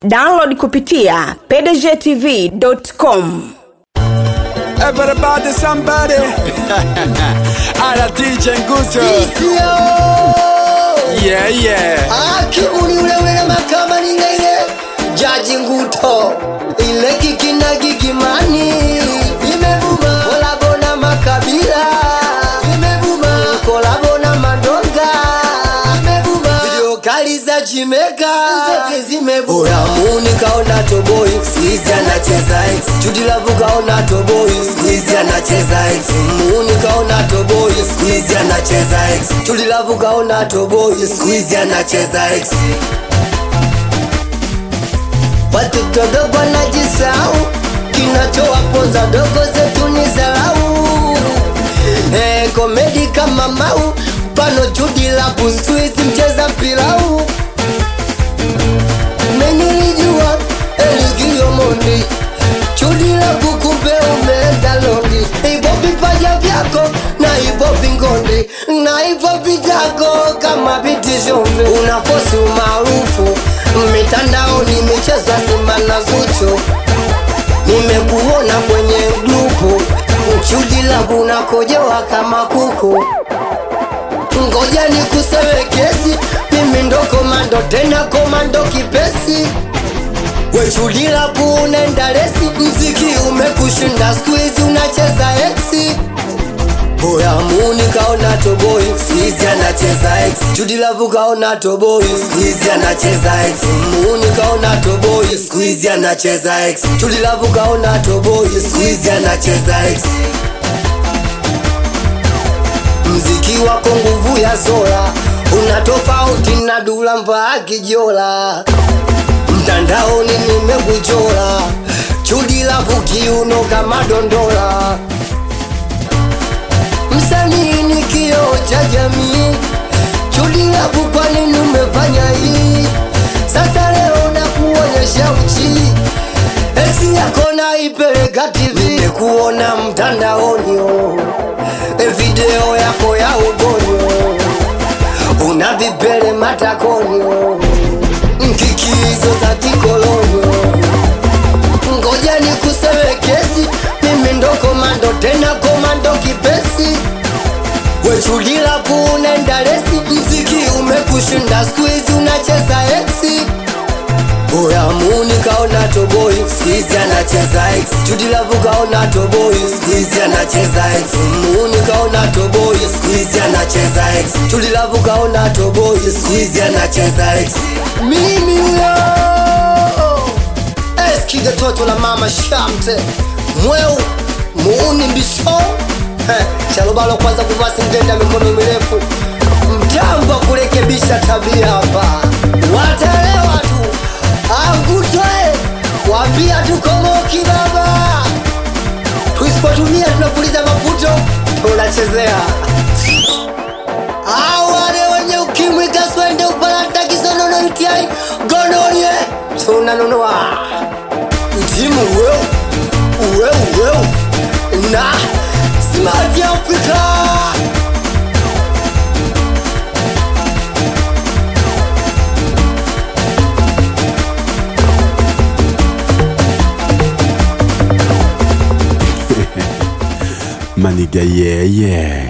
download kupitia pdgtv.com Everybody, somebody. Ala DJ Nguto. Yeah, yeah. akibuli ule ule makama ningaile jaji nguto ile kikina kikimani imevuma kolabo na makabila imevuma kolabo na mandonga imevuma video kali za chimeka zote zimevuma muni kaona toboi squeeze anacheza X Judy Love kaona toboi squeeze anacheza X muni kaona toboi squeeze anacheza X Judy Love kaona toboi squeeze anacheza X Watoto dogo wanajisahau, kinachowaponza dogo zetu ni dharau. Eh, komedi kama mau, pano Judy Love Squeeze mcheza pilau. Menilijua Eligio Mondi, Judy Love kumbe umeenda Londi. Hivyo vipaja vyako na hivyo vingondi na hivyo vitako kama vitishombe, unakosi umaarufu mitandaoni, michezo ya Simba na Zuchu nimekuona kwenye grupu Judy Love unakojoa kama kuku ngoja ni kusewe kesi mimi ndo komando tena komando kipesi we Judy Love unaenda lesi mziki umekushinda squeeze unacheza exi Oya muni kaona toboi Squeeze anacheza X Judy Love kaona toboi Squeeze anacheza X Muni kaona toboi Squeeze anacheza X Judy Love kaona toboi Squeeze anacheza X Mziki wako nguvu ya Zola Una tofauti na Dula mpaka Kijola Mtandaoni nimekuchora Judy Love kiuno kama dondola msanii ni kioo cha jamii. Judy Love, kwa nini umefanya hii? Sasa leo nakuonyesha uchi, esi yako naipeleka TV, nimekuona mtandaoni oh. E video yako ya ugonyo una vipele matakoni oh. Nkikizo za kikoloni oh. ngoja ni kusewe kesi mimi ndo komando tena komando kipesi wechulila kuunaenda lesi mziki umekushinda skuizi unacheza exi oya muni kaona toboi skuizi anacheza x Judy Love kaona toboi skuizi anacheza x muni kaona toboi skuizi anacheza x Judy Love kaona toboi skuizi anacheza x mimi huyo eskiga toto la mama shamte mweu muuni mbisho Eh, shalobalo kwanza kuvaa singenda mikono mirefu mtambo kurekebisha tabia hapa wataelewa tu angutwe wambia tukomoki baba tuisipotumia tunapuliza maputo tunachezea awale wenye ukimwi kaswende upalata kisonono utiai gonorie tunanunua timu weu weu weu na smart ya Afrika Maniga, yeah, yeah.